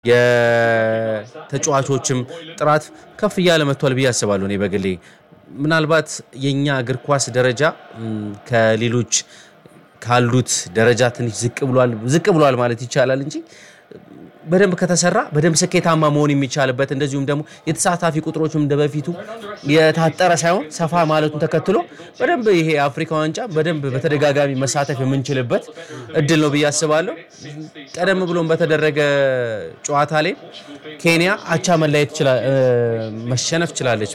የተጫዋቾችም ጥራት ከፍ እያለ መጥቷል ብዬ አስባለሁ። እኔ በግሌ ምናልባት የእኛ እግር ኳስ ደረጃ ም፣ ከሌሎች ካሉት ደረጃ ትንሽ ዝቅ ብሏል ዝቅ ብሏል ማለት ይቻላል እንጂ በደንብ ከተሰራ በደንብ ስኬታማ መሆን የሚቻልበት እንደዚሁም ደግሞ የተሳታፊ ቁጥሮችም እንደ በፊቱ የታጠረ ሳይሆን ሰፋ ማለቱን ተከትሎ በደንብ ይሄ የአፍሪካ ዋንጫ በደንብ በተደጋጋሚ መሳተፍ የምንችልበት እድል ነው ብዬ አስባለሁ። ቀደም ብሎም በተደረገ ጨዋታ ላይ ኬንያ አቻ መለያየት ችላ- እ፣ መሸነፍ ችላለች።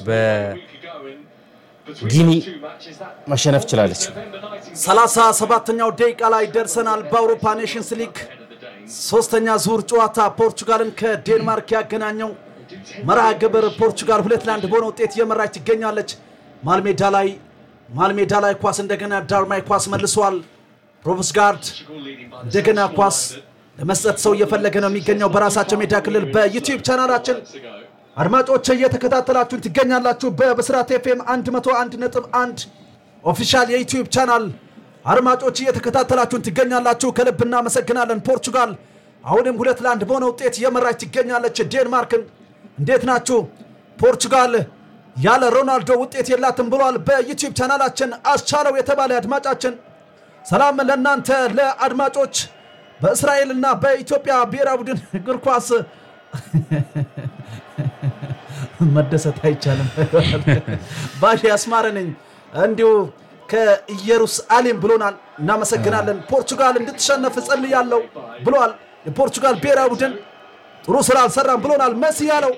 በጊኒ መሸነፍ ችላለች። ሰላሳ ሰባተኛው ደቂቃ ላይ ደርሰናል። በአውሮፓ ኔሽንስ ሊግ ሶስተኛ ዙር ጨዋታ ፖርቹጋልን ከዴንማርክ ያገናኘው መርሃ ግብር ፖርቹጋል ሁለት ለአንድ በሆነ ውጤት እየመራች ትገኛለች። ማልሜዳ ላይ ማልሜዳ ላይ ኳስ እንደገና ዳርማይ ኳስ መልሷል። ሮብስጋርድ እንደገና ኳስ ለመስጠት ሰው እየፈለገ ነው የሚገኘው በራሳቸው ሜዳ ክልል በዩቲዩብ ቻናላችን አድማጮች እየተከታተላችሁን ትገኛላችሁ። በብስራት ኤፍኤም 101.1 ኦፊሻል የዩቲዩብ ቻናል አድማጮች እየተከታተላችሁን ትገኛላችሁ። ከልብ እናመሰግናለን። ፖርቹጋል አሁንም ሁለት ለአንድ በሆነ ውጤት እየመራች ትገኛለች ዴንማርክን። እንዴት ናችሁ? ፖርቹጋል ያለ ሮናልዶ ውጤት የላትም ብሏል በዩቲዩብ ቻናላችን አስቻለው የተባለ አድማጫችን። ሰላም ለእናንተ ለአድማጮች በእስራኤልና በኢትዮጵያ ብሔራዊ ቡድን እግር ኳስ መደሰት አይቻልም። ባሽ ያስማረ ነኝ እንዲሁ ከኢየሩሳሌም ብሎናል። እናመሰግናለን። ፖርቹጋል እንድትሸነፍ እጸልያለሁ ብሏል። የፖርቹጋል ብሔራዊ ቡድን ጥሩ ስራ አልሰራም ብሎናል። መሲ ያለው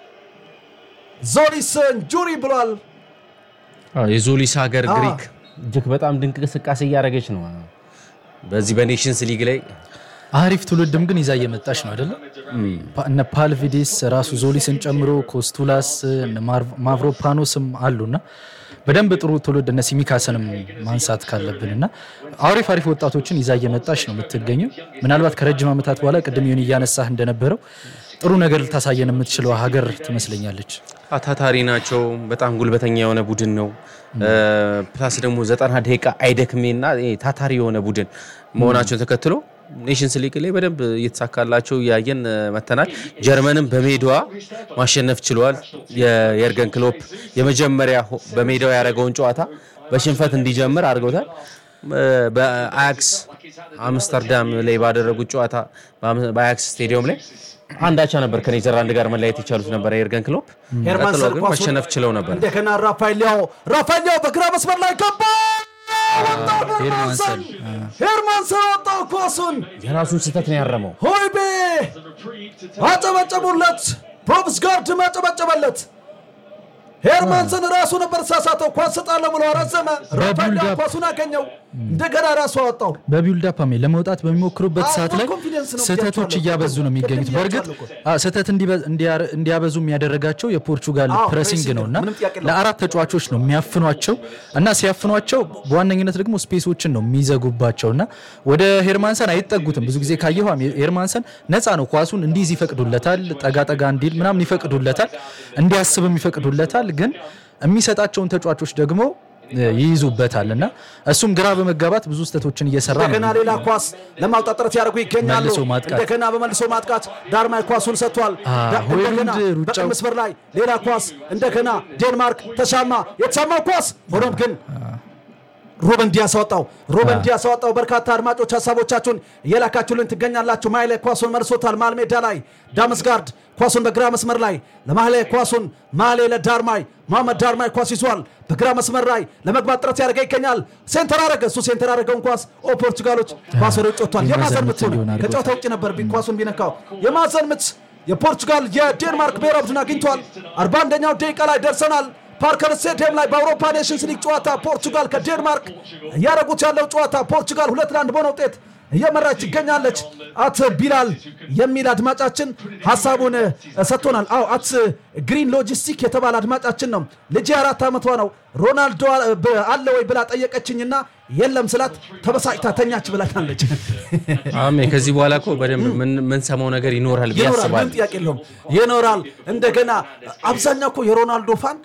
ዞሊስ እንጁሪ ብሏል። አዎ፣ የዞሊስ ሀገር አዎ። ግሪክ እጅግ በጣም ድንቅ እንቅስቃሴ እያደረገች ነው። በዚህ በኔሽንስ ሊግ ላይ አሪፍ ትውልድም ግን ይዛ እየመጣች ነው አይደለም? ፓ- እነ ፓልቪዲስ ራሱ ዞሊስን ጨምሮ ኮስቱላስ እነ ማር- ማቭሮፓኖስም አሉና በደንብ ጥሩ ትውልድ እነ ሲሚካስንም ማንሳት ካለብን እና አሪፍ አሪፍ ወጣቶችን ይዛ እየመጣች ነው የምትገኘው። ምናልባት ከረጅም ዓመታት በኋላ ቅድም ይሁን እያነሳህ እንደነበረው ጥሩ ነገር ልታሳየን የምትችለው ሀገር ትመስለኛለች። ታታሪ ናቸው። በጣም ጉልበተኛ የሆነ ቡድን ነው። ፕላስ ደግሞ ዘጠና ደቂቃ አይደክሜና ይሄ ታታሪ የሆነ ቡድን መሆናቸውን ተከትሎ ኔሽንስ ሊግ ላይ በደንብ እየተሳካላቸው እያየን እ፣ መተናል። ጀርመንም በሜዳዋ ማሸነፍ ችሏል። የየርገን ክሎፕ የመጀመሪያ ሆ- በሜዳው ያደረገውን ጨዋታ በሽንፈት እንዲጀምር አድርገውታል። እ፣ በአያክስ አምስተርዳም ላይ ባደረጉት ጨዋታ በአም- በአያክስ ስቴዲየም ላይ አንዳቻ ነበር ከኔዘርላንድ ጋር መለያየት የቻሉት ነበር የየርገን ክሎፕ። ቀጥሎ ሄርማንሰን ግን ኳሱን ማሸነፍ ችለው ነበር። እንደገና ራፋኤል ሊያው ራፋኤል ሊያው በግራ መስመር ላይ ገባ። ወጣው ሄርማንሰን ሄርማንሰን ወጣው ኳሱን የራሱን ስህተት ነው ያረመው። ሆይቤ አጨበጨቡለት። ፕሮብስጋርድ አጨበጨበለት። ሄርማንሰን ራሱ ነበር ሳሳተው። ኳስ ሰጣለሁ ብሎ አረዘመ። ራፋኤል ሊያው በቢልድ አፕ ኳሱን አገኘው። እንደገና ራሱ አወጣው። በቢውልድ አፕ አሜ ለመውጣት በሚሞክሩበት አዎ፣ ሰዓት ላይ ኮንፊደንስ ነው ስህተቶች ብያቸዋለሁ። እያበዙ ነው የሚገኙት። ቅድም በእርግጥ ብያቸዋለሁ እኮ። አዎ፣ ስህተት እንዲበ- እንዲያር- እንዲያበዙ የሚያደረጋቸው የፖርቹጋል አዎ፣ ፕሬሲንግ ፕሬሲንግ ነው እና ምንም ጥያቄ የለውም። ለአራት ተጫዋቾች ነው የሚያፍኗቸው እና ሲያፍኗቸው በዋነኝነት ደግሞ ስፔሶችን ነው የሚዘጉባቸው እና ወደ ሄርማንሰን አይጠጉትም። ብዙ ጊዜ ካየሁ ሄርማንሰን ነፃ ነው፣ ኳሱን እንዲይዝ ይፈቅዱለታል፣ ጠጋ ጠጋ እንዲል ምናምን ይፈቅዱለታል፣ እንዲያስብም ይፈቅዱለታል። ግን የሚሰጣቸውን ተጫዋቾች ደግሞ እ፣ ይይዙበታል እና እሱም ግራ በመጋባት ብዙ ስህተቶችን እየሰራ ነው እንደገና ሌላ ኳስ ለማውጣት ጥረት ያደርጉ ይገኛሉ። መልሶ ማጥቃት። እንደገና በመልሶ ማጥቃት ዳርማይ ኳሱን ሰጥቷል። አ፣ ዳ- ሆይሉንድ እንደገና ሩጫው- በቀኝ መስመር ላይ ሌላ ኳስ እንደገና ዴንማርክ ተሻማ። የተሻማው ኳስ ሆኖም ግን ሩበን ዲያስ አወጣው። ሩበን ዲያስ አወጣው። በርካታ አድማጮች ሀሳቦቻችሁን እየላካችሁልን ትገኛላችሁ። ማይሌ ኳሱን መልሶታል። መሃል ሜዳ ላይ ዳመስጋርድ ኳሱን በግራ መስመር ላይ ለማህሌ ኳሱን ማህሌ ለዳርማይ መሐመድ ዳርማይ ኳስ ይዟል። በግራ መስመር ላይ ለመግባት ጥረት ያደርገ ይገኛል። ሴንተር አረገ። እሱ ሴንተር አረገውን ኳስ ኦ ፖርቱጋሎች ኳስ ወደ ውጭ ወጥቷል። የማዕዘን ምት ሆነ። እንዲሆን አድርጎታል። ከጨዋታ ውጭ ነበር ቢ- ኳሱን ቢነካው የማዕዘን ምት የፖርቱጋል የዴንማርክ ብሔራዊ ቡድን አግኝቷል። 41ኛው ደቂቃ ላይ ደርሰናል። ፓርከር ስቴዲየም ላይ በአውሮፓ ኔሽንስ ሊግ ጨዋታ ፖርቱጋል ከዴንማርክ እያደረጉት ያለው ጨዋታ ፖርቱጋል ሁለት ለአንድ በሆነ ውጤት እየመራች ትገኛለች። አት ቢላል የሚል አድማጫችን ሀሳቡን እ፣ ሰጥቶናል። አዎ አት ግሪን ሎጂስቲክ የተባለ አድማጫችን ነው። ልጅ አራት ዓመቷ ነው። ሮናልዶ አ- በ- አለ ወይ ብላ ጠየቀችኝና የለም ስላት ተበሳጭታ ተኛች ብላናለች። አሜ ከዚህ በኋላ እኮ በደንብ ምን- የምንሰማው ነገር ይኖራል ብዬ ይኖራል፣ አስባለሁ። ምንም ጥያቄ የለውም ይኖራል። እንደገና አብዛኛው እኮ የሮናልዶ ፋን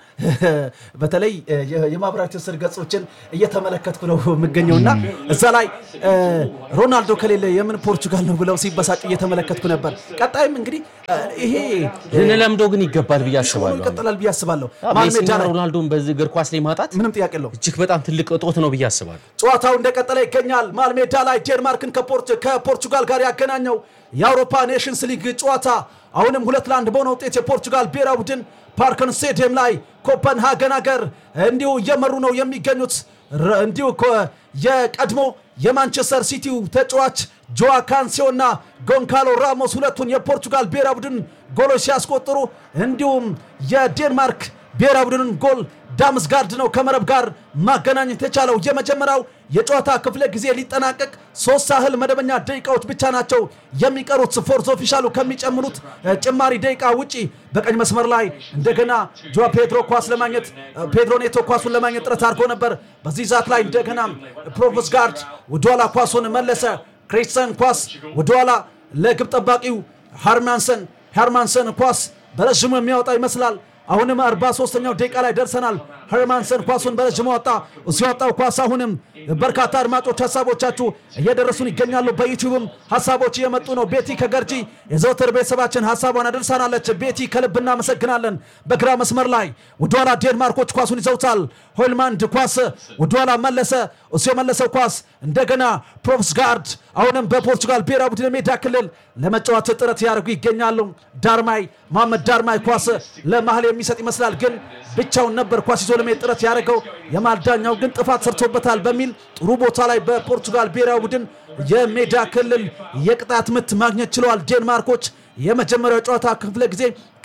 በተለይ የ- የማህበራዊ ትስስር ገጾችን እየተመለከትኩ ነው የምገኘውና እዛ ላይ እ፣ ሮናልዶ ከሌለ የምን ፖርቹጋል ነው ብለው ሲበሳጩ እየተመለከትኩ ነበር። ቀጣይም እንግዲህ እ፣ ይሄ ልንለምደው ግን ይገባል ብዬ ሆኖ አስባለሁ። ይቀጥላል ብዬ አስባለሁ። መሀል ሜዳ ሜሲና ላይ ሮናልዶን በዚህ እግር ኳስ ላይ ማጣት ምንም ጥያቄ የለውም። እጅግ በጣም ትልቅ እጦት ነው ብዬ አስባለሁ። ጨዋታው እንደቀጠለ ይገኛል። መሃል ሜዳ ላይ ዴንማርክን ከፖርት- ከፖርቹጋል ጋር ያገናኘው የአውሮፓ ኔሽንስ ሊግ ጨዋታ አሁንም ሁለት ለአንድ በሆነ ውጤት የፖርቹጋል ብሔራዊ ቡድን ፓርከን ስቴዲየም ላይ ኮፐንሃገን ሀገር እንዲሁ እየመሩ ነው የሚገኙት። ረ- እንዲሁ ኮ- የቀድሞ የማንቸስተር ሲቲው ተጫዋች ጆዋ ካንሲዮና ጎንካሎ ራሞስ ሁለቱን የፖርቹጋል ብሔራዊ ቡድን ጎሎች ሲያስቆጥሩ እንዲሁም የዴንማርክ ብሔራዊ ቡድንን ጎል ዳምስጋርድ ነው ከመረብ ጋር ማገናኘት የቻለው። የመጀመሪያው የጨዋታ ክፍለ ጊዜ ሊጠናቀቅ ሶስት ያህል መደበኛ ደቂቃዎች ብቻ ናቸው የሚቀሩት ፎርዝ ኦፊሻሉ ከሚጨምሩት እ፣ ጭማሪ ደቂቃ ውጪ በቀኝ መስመር ላይ እንደገና ጆ ፔድሮ ኳስ ለማግኘት እ፣ ፔድሮ ኔቶ ኳሱን ለማግኘት ጥረት አድርጎ ነበር። በዚህ ዛት ላይ እንደገና ፕሮቮስ ጋርድ ወደኋላ ኳሱን መለሰ። ክሪስተን ኳስ ወደኋላ ለግብ ጠባቂው ሃርማንሰን ሃርማንሰን ኳስ በረዥሙ የሚያወጣ ይመስላል። አሁንም 43ኛው ደቂቃ ላይ ደርሰናል። ሄርማንሰን ኳሱን በረዥሙ ወጣ። ሲወጣው ኳስ አሁንም በርካታ አድማጮች ሀሳቦቻችሁ እየደረሱን ይገኛሉ። በዩቲዩብም ሀሳቦች እየመጡ ነው። ቤቲ ከገርጂ የዘወትር ቤተሰባችን ሀሳቧን አደርሳናለች። ቤቲ ከልብ እናመሰግናለን። በግራ መስመር ላይ ወደኋላ ዴንማርኮች ኳሱን ይዘውታል። ሆይልማንድ ኳስ ወደኋላ መለሰ። እሱ የመለሰው ኳስ እንደገና ፕሮቭስጋርድ አሁንም በፖርቹጋል ብሔራዊ ቡድን ሜዳ ክልል ለመጫወት ጥረት ያደርጉ ይገኛሉ። ዳርማይ መሐመድ ዳርማይ ኳስ ለመሀል የሚሰጥ ይመስላል፣ ግን ብቻውን ነበር ኳስ ይዞ ለመሄድ ጥረት ያደረገው። የመሀል ዳኛው ግን ጥፋት ሰርቶበታል በሚል ጥሩ ቦታ ላይ በፖርቹጋል ብሔራዊ ቡድን የሜዳ ክልል የቅጣት ምት ማግኘት ችለዋል። ዴንማርኮች የመጀመሪያው ጨዋታ ክፍለ ጊዜ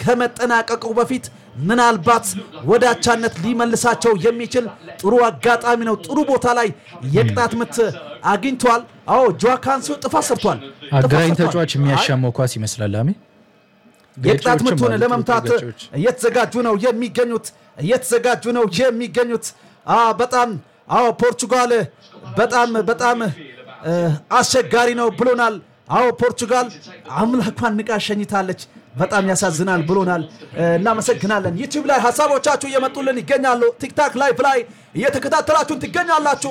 ከመጠናቀቁ በፊት ምናልባት ወደ አቻነት ሊመልሳቸው የሚችል ጥሩ አጋጣሚ ነው። ጥሩ ቦታ ላይ የቅጣት ምት አግኝቷል። አዎ ጆዋ ካንሲዮ ጥፋት ሰርቷል። ጥፋት አገራኝ ሰርቷል። ተጫዋች የሚያሻማው ኳስ ይመስላል። አሜ የቅጣት ገጪዎችም ምቱን አሉ፣ ለመምታት ገጪዎች። እየተዘጋጁ ነው የሚገኙት እየተዘጋጁ ነው የሚገኙት። አ በጣም አዎ ፖርቹጋል በጣም በጣም እ፣ አስቸጋሪ ነው ብሎናል። አዎ ፖርቹጋል አምላኳን ንቃ ሸኝታለች። በጣም ያሳዝናል ብሎናል። እ፣ እናመሰግናለን። ዩቲዩብ ላይ ሀሳቦቻችሁ እየመጡልን ይገኛሉ። ቲክታክ ላይቭ ላይ እየተከታተላችሁን ትገኛላችሁ።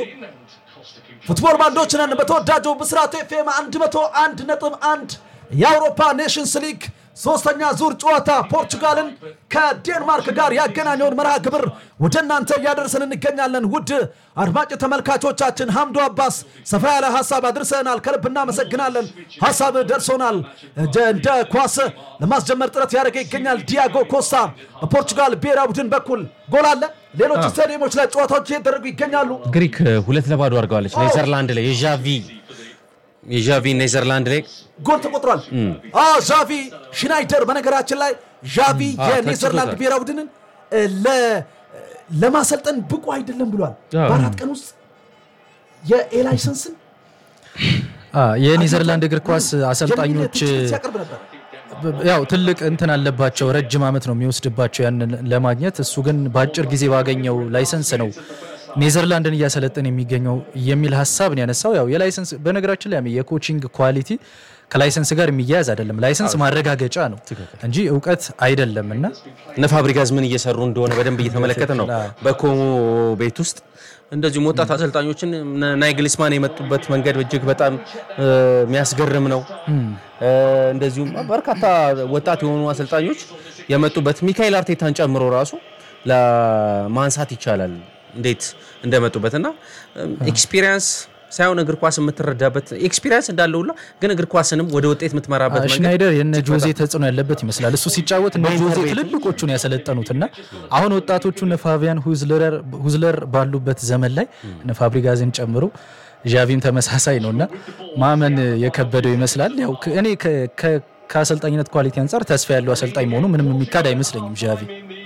ፉትቦል ባንዶች ነን። በተወዳጁ ብስራት ኤፍኤም 101 ነጥብ 1 የአውሮፓ ኔሽንስ ሊግ ሶስተኛ ዙር ጨዋታ ፖርቹጋልን ከዴንማርክ ጋር ያገናኘውን መርሃ ግብር ወደ እናንተ እያደረስን እንገኛለን። ውድ አድማጭ ተመልካቾቻችን ሐምዶ አባስ ሰፋ ያለ ሀሳብ አድርሰናል። ከልብ እናመሰግናለን። ሀሳብ ደርሶናል። እንደ- እንደ ኳስ ለማስጀመር ጥረት ያደረገ ይገኛል። ዲያጎ ኮስታ በፖርቹጋል ብሔራዊ ቡድን በኩል ጎል አለ። ሌሎች ስታዲየሞች ላይ ጨዋታዎች እየተደረጉ ይገኛሉ። ግሪክ ሁለት ለባዶ አድርገዋለች። ኔዘርላንድ ላይ የዣቪ የዣቪ ኔዘርላንድ ላይ ጎል ተቆጥሯል። አዎ ዣቪ ሽናይደር በነገራችን ላይ ዣቪ አዎ፣ የኔዘርላንድ ተችሎታል። ብሔራዊ ቡድንን እ፣ ለ- ለማሰልጠን ብቁ አይደለም ብሏል። አዎ። በአራት ቀን ውስጥ የኤላይሰንስን አ፣ የኔዘርላንድ እግር ኳስ አሰልጣኞች ትችት ሲያቀርብ ነበር። ያው ትልቅ እንትን አለባቸው። ረጅም ዓመት ነው የሚወስድባቸው ያንን ለማግኘት። እሱ ግን በአጭር ጊዜ ባገኘው ላይሰንስ ነው ኔዘርላንድን እያሰለጠን የሚገኘው የሚል ሀሳብ ነው ያነሳው። ያው የላይሰንስ በነገራችን ላይ የኮቺንግ ኳሊቲ ከላይሰንስ ጋር የሚያያዝ አይደለም። ላይሰንስ ማረጋገጫ ነው እንጂ እውቀት አይደለም እና እነ ፋብሪጋዝ ምን እየሰሩ እንደሆነ በደንብ እየተመለከተ ነው። በኮሞ ቤት ውስጥ እንደዚሁም ወጣት አሰልጣኞችን እነ ናይግሊስማን የመጡበት መንገድ እጅግ በጣም እ፣ የሚያስገርም ነው። እ፣ እንደዚሁም በርካታ ወጣት የሆኑ አሰልጣኞች የመጡበት ሚካኤል አርቴታን ጨምሮ ራሱ ለማንሳት ይቻላል እንዴት እንደመጡበት እና ኤክስፒሪየንስ ሳይሆን እግር ኳስ የምትረዳበት ኤክስፒሪየንስ እንዳለ ሁላ ግን እግር ኳስንም ወደ ውጤት የምትመራበት መንገድ ሽናይደር የነ ጆዜ ተጽዕኖ ያለበት ይመስላል። እሱ ሲጫወት እነ ጆዜ ትልልቆቹን ያሰለጠኑትና አሁን ወጣቶቹ እነ ፋቢያን ሁዝለር ባሉበት ዘመን ላይ እነ ፋብሪጋዝን ጨምሮ ዣቪም ተመሳሳይ ነው እና ማመን የከበደው ይመስላል። ያው ከ- እኔ ከ- ከ- ከአሰልጣኝነት ኳሊቲ አንጻር ተስፋ ያለው አሰልጣኝ መሆኑ ምንም የሚካድ አይመስለኝም ዣቪ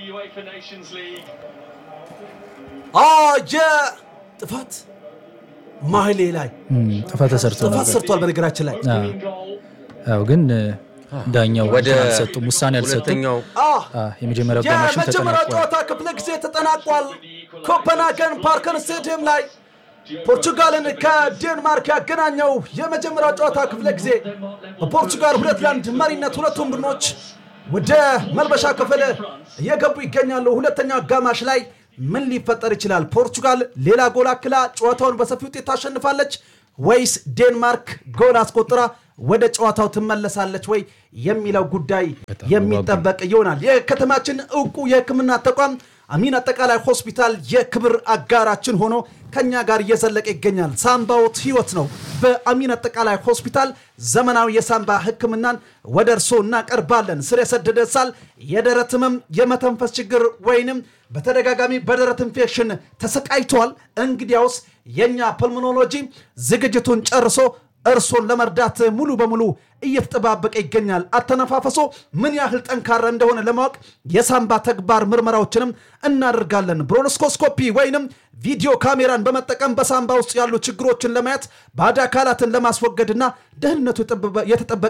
አዎ የጥፋት ማህሌ ላይ እም፣ ጥፋት ተሰርቶ ጥፋት ነበር። ሰርቷል። በነገራችን ላይ አዎ። ያው ግን ዳኛው ወደ እንትን አልሰጡም፣ ውሳኔ አልሰጡም። ሁለተኛው አዎ አዎ፣ የመጀመሪያው አጋማሽም የመጀመሪያው ተጠናቋል። ጨዋታ ክፍለ ጊዜ ተጠናቋል። ኮፐንሃገን ፓርከን ስቴዲየም ላይ ፖርቹጋልን ከዴንማርክ ያገናኘው የመጀመሪያው ጨዋታ ክፍለ ጊዜ በፖርቹጋል ሁለት ለአንድ መሪነት ሁለቱም ቡድኖች ወደ መልበሻ ክፍል እየገቡ ይገኛሉ። ሁለተኛው አጋማሽ ላይ ምን ሊፈጠር ይችላል? ፖርቹጋል ሌላ ጎል አክላ ጨዋታውን በሰፊ ውጤት ታሸንፋለች ወይስ ዴንማርክ ጎል አስቆጥራ ወደ ጨዋታው ትመለሳለች ወይ የሚለው ጉዳይ የሚጠበቅ ይሆናል። የከተማችን እውቁ የሕክምና ተቋም አሚን አጠቃላይ ሆስፒታል የክብር አጋራችን ሆኖ ከኛ ጋር እየዘለቀ ይገኛል። ሳምባዎት ህይወት ነው። በአሚን አጠቃላይ ሆስፒታል ዘመናዊ የሳምባ ህክምናን ወደ እርሶ እናቀርባለን። ስር የሰደደ ሳል፣ የደረት ህመም፣ የመተንፈስ ችግር ወይንም በተደጋጋሚ በደረት ኢንፌክሽን ተሰቃይተዋል? እንግዲያውስ የእኛ ፐልሞኖሎጂ ዝግጅቱን ጨርሶ እርሶን ለመርዳት ሙሉ በሙሉ እየተጠባበቀ ይገኛል። አተነፋፈሶ ምን ያህል ጠንካራ እንደሆነ ለማወቅ የሳምባ ተግባር ምርመራዎችንም እናደርጋለን። ብሮንስኮስኮፒ ወይንም ቪዲዮ ካሜራን በመጠቀም በሳምባ ውስጥ ያሉ ችግሮችን ለማየት ባዕድ አካላትን ለማስወገድና ደህንነቱ የተጠበቀ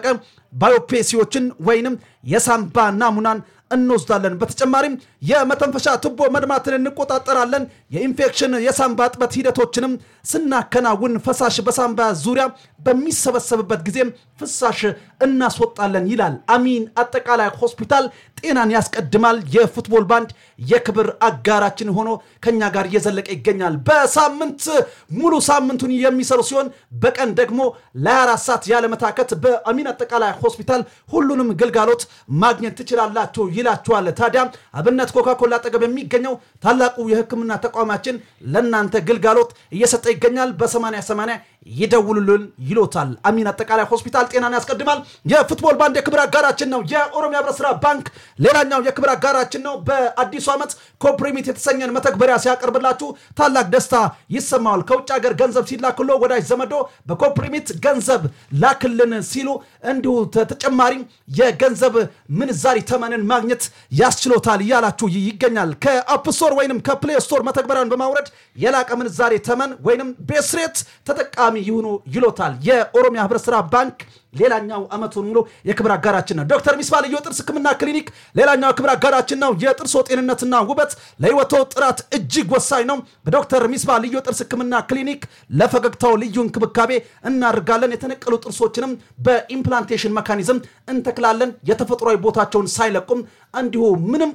ባዮፔሲዎችን ወይንም የሳምባ ናሙናን እንወስዳለን። በተጨማሪም የመተንፈሻ ቱቦ መድማትን እንቆጣጠራለን። የኢንፌክሽን የሳምባ እጥበት ሂደቶችንም ስናከናውን ፈሳሽ በሳምባ ዙሪያ በሚሰበሰብበት ጊዜም ፍሳሽ እናስወጣለን ይላል አሚን አጠቃላይ ሆስፒታል። ጤናን ያስቀድማል። የፉትቦል ባንድ የክብር አጋራችን ሆኖ ከኛ ጋር እየዘለቀ ይገኛል። በሳምንት ሙሉ ሳምንቱን የሚሰሩ ሲሆን በቀን ደግሞ ለ24 ሰዓት ያለመታከት በአሚን አጠቃላይ ሆስፒታል ሁሉንም ግልጋሎት ማግኘት ትችላላችሁ ይላችኋል። ታዲያ አብነት ኮካኮላ አጠገብ የሚገኘው ታላቁ የሕክምና ተቋማችን ለእናንተ ግልጋሎት እየሰጠ ይገኛል። በ8080 ይደውሉልን ይሎታል። አሚን አጠቃላይ ሆስፒታል ጤናን ያስቀድማል። የፉትቦል ባንድ የክብር አጋራችን ነው። የኦሮሚያ ህብረት ስራ ባንክ ሌላኛው የክብር አጋራችን ነው። በአዲሱ ዓመት ኮፕሪሚት የተሰኘን መተግበሪያ ሲያቀርብላችሁ ታላቅ ደስታ ይሰማዋል። ከውጭ ሀገር ገንዘብ ሲላክሎ ወዳጅ ዘመዶ በኮፕሪሚት ገንዘብ ላክልን ሲሉ እንዲሁ ተጨማሪ የገንዘብ ምንዛሪ ተመንን ማግኘት ያስችሎታል እያላችሁ ይገኛል። ከአፕ ስቶር ወይንም ከፕሌይ ስቶር መተግበሪያን በማውረድ የላቀ ምንዛሬ ተመን ወይንም ቤስሬት ተጠቃሚ ይሁኑ ይሎታል። የኦሮሚያ ህብረት ስራ ባንክ ሌላኛው ዓመቱን ሙሉ የክብር አጋራችን ነው። ዶክተር ሚስባ ልዩ ጥርስ ህክምና ክሊኒክ ሌላኛው የክብር አጋራችን ነው። የጥርሶ ጤንነትና ውበት ለህይወቶ ጥራት እጅግ ወሳኝ ነው። በዶክተር ሚስባ ልዩ ጥርስ ህክምና ክሊኒክ ለፈገግታው ልዩ እንክብካቤ እናደርጋለን። የተነቀሉ ጥርሶችንም በኢምፕላንቴሽን መካኒዝም እንተክላለን። የተፈጥሯዊ ቦታቸውን ሳይለቁም እንዲሁ ምንም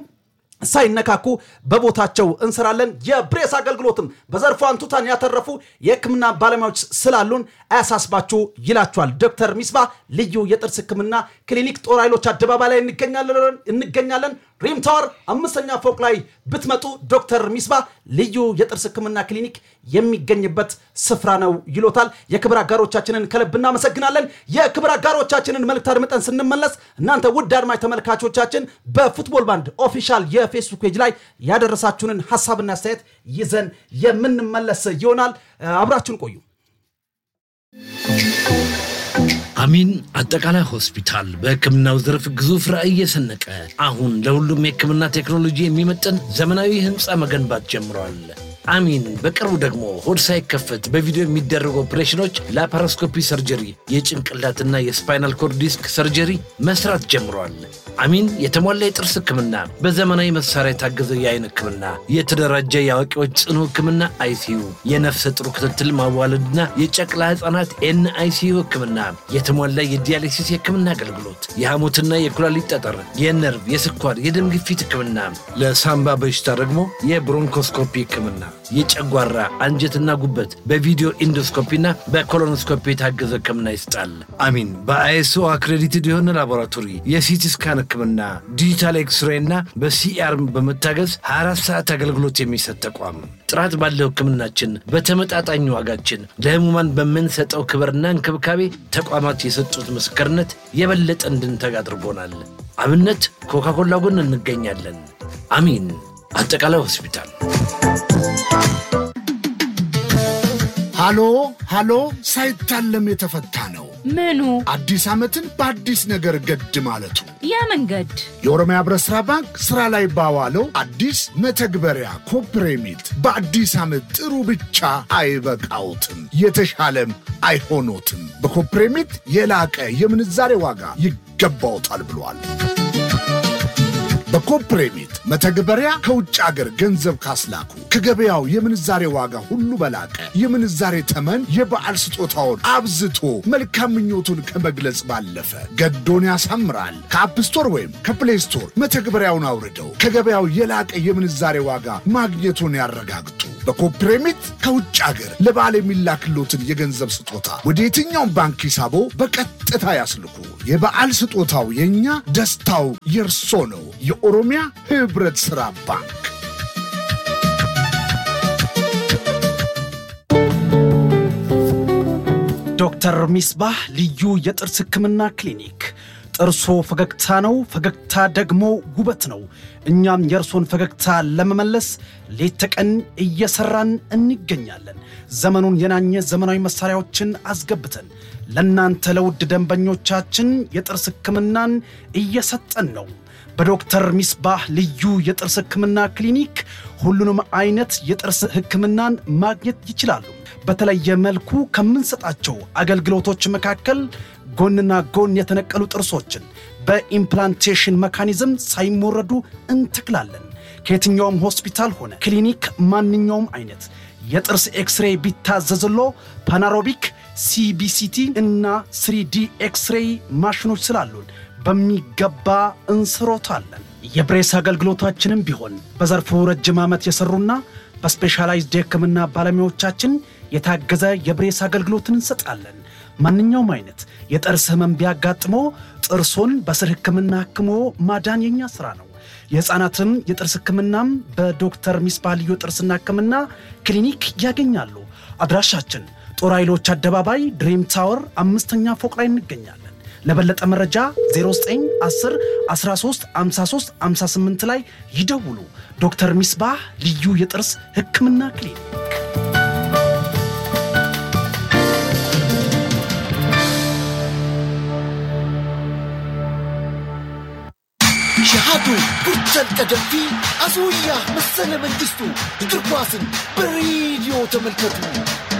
ሳይነካኩ በቦታቸው እንሰራለን። የብሬስ አገልግሎትም በዘርፉ አንቱታን ያተረፉ የህክምና ባለሙያዎች ስላሉን አያሳስባችሁ ይላችኋል። ዶክተር ሚስባ ልዩ የጥርስ ህክምና ክሊኒክ ጦር ኃይሎች አደባባይ ላይ እንገኛለን። ሪም ታወር አምስተኛ ፎቅ ላይ ብትመጡ ዶክተር ሚስባ ልዩ የጥርስ ህክምና ክሊኒክ የሚገኝበት ስፍራ ነው ይሎታል። የክብር አጋሮቻችንን ከልብ እናመሰግናለን። የክብር አጋሮቻችንን መልእክት አድምጠን ስንመለስ እናንተ ውድ አድማጭ ተመልካቾቻችን በፉትቦል ባንድ ኦፊሻል የፌስቡክ ፔጅ ላይ ያደረሳችሁንን ሀሳብና አስተያየት ይዘን የምንመለስ ይሆናል። አብራችሁን ቆዩ። አሚን አጠቃላይ ሆስፒታል በሕክምናው ዘርፍ ግዙፍ ራዕይ የሰነቀ አሁን ለሁሉም የሕክምና ቴክኖሎጂ የሚመጥን ዘመናዊ ህንፃ መገንባት ጀምሯል። አሚን በቅርቡ ደግሞ ሆድ ሳይከፈት በቪዲዮ የሚደረጉ ኦፕሬሽኖች፣ ላፓሮስኮፒ ሰርጀሪ፣ የጭንቅላትና የስፓይናል ኮርድ ዲስክ ሰርጀሪ መስራት ጀምሯል። አሚን የተሟላ የጥርስ ህክምና፣ በዘመናዊ መሳሪያ የታገዘ የአይን ህክምና፣ የተደራጀ የአዋቂዎች ጽኑ ህክምና አይሲዩ፣ የነፍሰ ጥሩ ክትትል ማዋለድና የጨቅላ ህፃናት ኤን አይሲዩ ህክምና፣ የተሟላ የዲያሊሲስ የህክምና አገልግሎት፣ የሐሞትና የኩላሊት ጠጠር፣ የነርቭ፣ የስኳር፣ የደም ግፊት ህክምና፣ ለሳምባ በሽታ ደግሞ የብሮንኮስኮፒ ህክምና፣ የጨጓራ አንጀትና ጉበት በቪዲዮ ኢንዶስኮፒና በኮሎኖስኮፒ የታገዘ ህክምና ይሰጣል። አሚን በአይኤስኦ አክሬዲትድ የሆነ ላቦራቶሪ የሲቲ ስካን ህክምና ዲጂታል ኤክስሬ እና በሲአር በመታገዝ 24 ሰዓት አገልግሎት የሚሰጥ ተቋም። ጥራት ባለው ህክምናችን በተመጣጣኝ ዋጋችን ለህሙማን በምንሰጠው ክብርና እንክብካቤ ተቋማት የሰጡት ምስክርነት የበለጠ እንድንተጋ አድርጎናል። አብነት ኮካኮላ ጎን እንገኛለን። አሚን አጠቃላይ ሆስፒታል። ሃሎ ሃሎ ሳይታለም የተፈታ ነው። ምኑ አዲስ ዓመትን በአዲስ ነገር ገድ ማለቱ ያ መንገድ የኦሮሚያ ህብረት ሥራ ባንክ ሥራ ላይ ባዋለው አዲስ መተግበሪያ ኮፕሬሚት በአዲስ ዓመት ጥሩ ብቻ አይበቃውትም፣ የተሻለም አይሆኖትም። በኮፕሬሚት የላቀ የምንዛሬ ዋጋ ይገባውታል ብሏል። በኮፕሬሚት መተግበሪያ ከውጭ አገር ገንዘብ ካስላኩ ከገበያው የምንዛሬ ዋጋ ሁሉ በላቀ የምንዛሬ ተመን የበዓል ስጦታውን አብዝቶ መልካም ምኞቱን ከመግለጽ ባለፈ ገዶን ያሳምራል። ከአፕ ስቶር ወይም ከፕሌይ ስቶር መተግበሪያውን አውርደው ከገበያው የላቀ የምንዛሬ ዋጋ ማግኘቱን ያረጋግጡ። በኮፕሬሚት ከውጭ አገር ለበዓል የሚላክሎትን የገንዘብ ስጦታ ወደ የትኛውም ባንክ ሂሳቦ በቀጥታ ያስልኩ። የበዓል ስጦታው የእኛ፣ ደስታው የእርሶ ነው። የኦሮሚያ ህብረት ሥራ ባንክ ዶክተር ሚስባህ ልዩ የጥርስ ህክምና ክሊኒክ ጥርሶ ፈገግታ ነው፣ ፈገግታ ደግሞ ውበት ነው። እኛም የእርሶን ፈገግታ ለመመለስ ሌት ተቀን እየሰራን እንገኛለን። ዘመኑን የናኘ ዘመናዊ መሳሪያዎችን አስገብተን ለእናንተ ለውድ ደንበኞቻችን የጥርስ ህክምናን እየሰጠን ነው። በዶክተር ሚስባህ ልዩ የጥርስ ህክምና ክሊኒክ ሁሉንም አይነት የጥርስ ህክምናን ማግኘት ይችላሉ። በተለየ መልኩ ከምንሰጣቸው አገልግሎቶች መካከል ጎንና ጎን የተነቀሉ ጥርሶችን በኢምፕላንቴሽን መካኒዝም ሳይሞረዱ እንተክላለን። ከየትኛውም ሆስፒታል ሆነ ክሊኒክ ማንኛውም አይነት የጥርስ ኤክስሬይ ቢታዘዝሎ ፓናሮቢክ፣ ሲቢሲቲ እና ስሪዲ ኤክስሬይ ማሽኖች ስላሉን በሚገባ እንስሮታለን። የብሬስ አገልግሎታችንም ቢሆን በዘርፉ ረጅም ዓመት የሰሩና በስፔሻላይዝድ የህክምና ባለሙያዎቻችን የታገዘ የብሬስ አገልግሎትን እንሰጣለን። ማንኛውም አይነት የጥርስ ህመም ቢያጋጥሞ ጥርሶን በስር ህክምና ህክሞ ማዳን የኛ ሥራ ነው። የሕፃናትም የጥርስ ህክምናም በዶክተር ሚስባህ ልዩ ጥርስና ህክምና ክሊኒክ ያገኛሉ። አድራሻችን ጦር ኃይሎች አደባባይ ድሪም ታወር አምስተኛ ፎቅ ላይ እንገኛለን። ለበለጠ መረጃ 0910 13 53 58 ላይ ይደውሉ። ዶክተር ሚስባህ ልዩ የጥርስ ህክምና ክሊኒክ ሸሃዱ ጉርተን ቀደምቲ አስውያ መሰለ መንግስቱ እግር ኳስን በሬዲዮ ተመልከቱ።